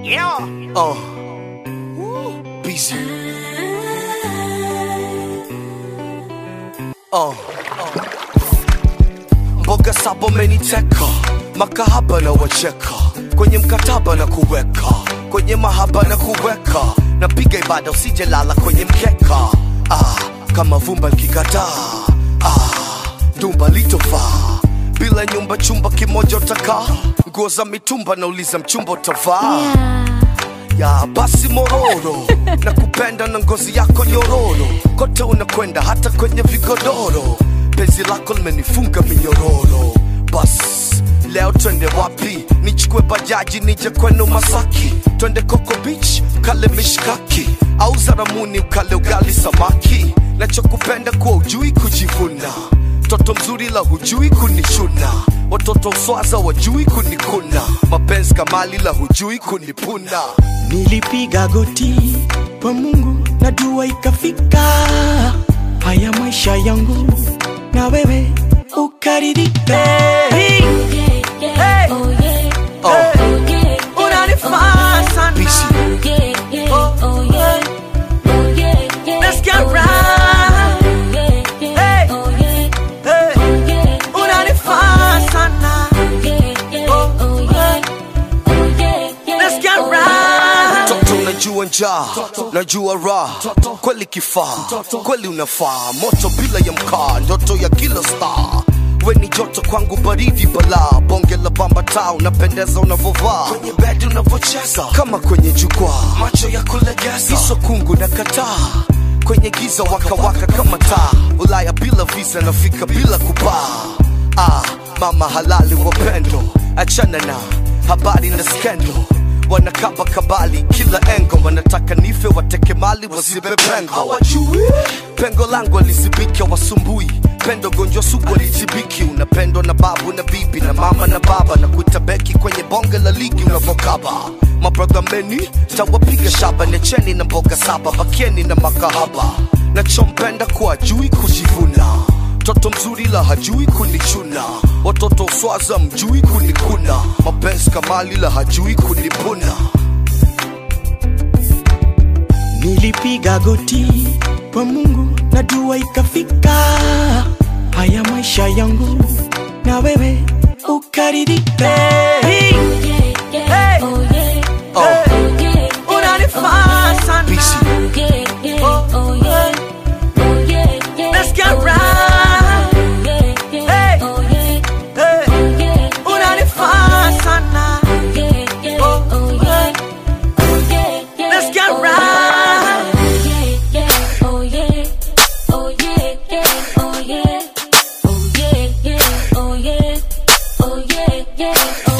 Yeah. Uh. Busy. Uh. Mboga saba umeniteka, makahaba na wacheka, kwenye mkataba na kuweka, kwenye mahaba na kuweka, napiga ibada usijelala kwenye mkeka. Ah, kama vumba likikataa, ah, ndumba litofaa bila nyumba, chumba kimoja utakaa, nguo za mitumba, nauliza mchumba utavaa ya basi mororo na kupenda na ngozi yako nyororo kote unakwenda hata kwenye vigodoro penzi lako limenifunga minyororo bas leo twende wapi nichukue bajaji nije kwenu masaki twende coco beach kale mishkaki au zaramuni ukale ugali samaki nachokupenda kuwa ujui kujivuna toto mzuri la hujui kunishuna watoto uswaza wajui kunikuna mapenzi kamali la hujui kunipuna Nilipiga goti kwa Mungu na dua ikafika. Haya maisha yangu na wewe ukaridhika. Hey, hey, unanifaa sana. Oh, yeah. Let's get right. Hey, hey, unanifaa sana. Oh, yeah. Let's get right. Toto najua njaa, najua raha, kweli kifaa, kweli unafaa, moto bila ya mkaa, ndoto ya kila star. We ni joto kwangu, baridi balaa, bonge la bamba taa, unapendeza unavovaa, kwenye bedi unavocheza, kama kwenye jukwaa, macho ya kulegeza, iso kungu na kataa kwenye giza wakawaka waka kama taa, Ulaya bila visa, nafika bila kupaa. Ah, mama halali wapendo, achana na habari na skendo wanakaba kabali kila engo wanataka nife wateke mali wazibe pengo hawajui pengo langu alizibika wasumbui pendo gonjwa sugu alitibiki unapendwa na babu na bibi na mama na baba na kuita beki kwenye bonge la ligi unavokaba mabradha meni tawapiga shaba necheni na mboga saba bakieni na makahaba nachompenda kuwa jui kujivuna Toto mzuri la hajui kunichuna, watoto uswaza mjui kunikuna, mapenzi kamali la hajui kunipuna. Nilipiga goti kwa Mungu na dua ikafika. Haya maisha yangu na wewe ukaridhika. Hey, hey, unanifaa sana. Busy. Let's get right. Hey, hey, unanifaa sana. Let's get right. Oh yeah,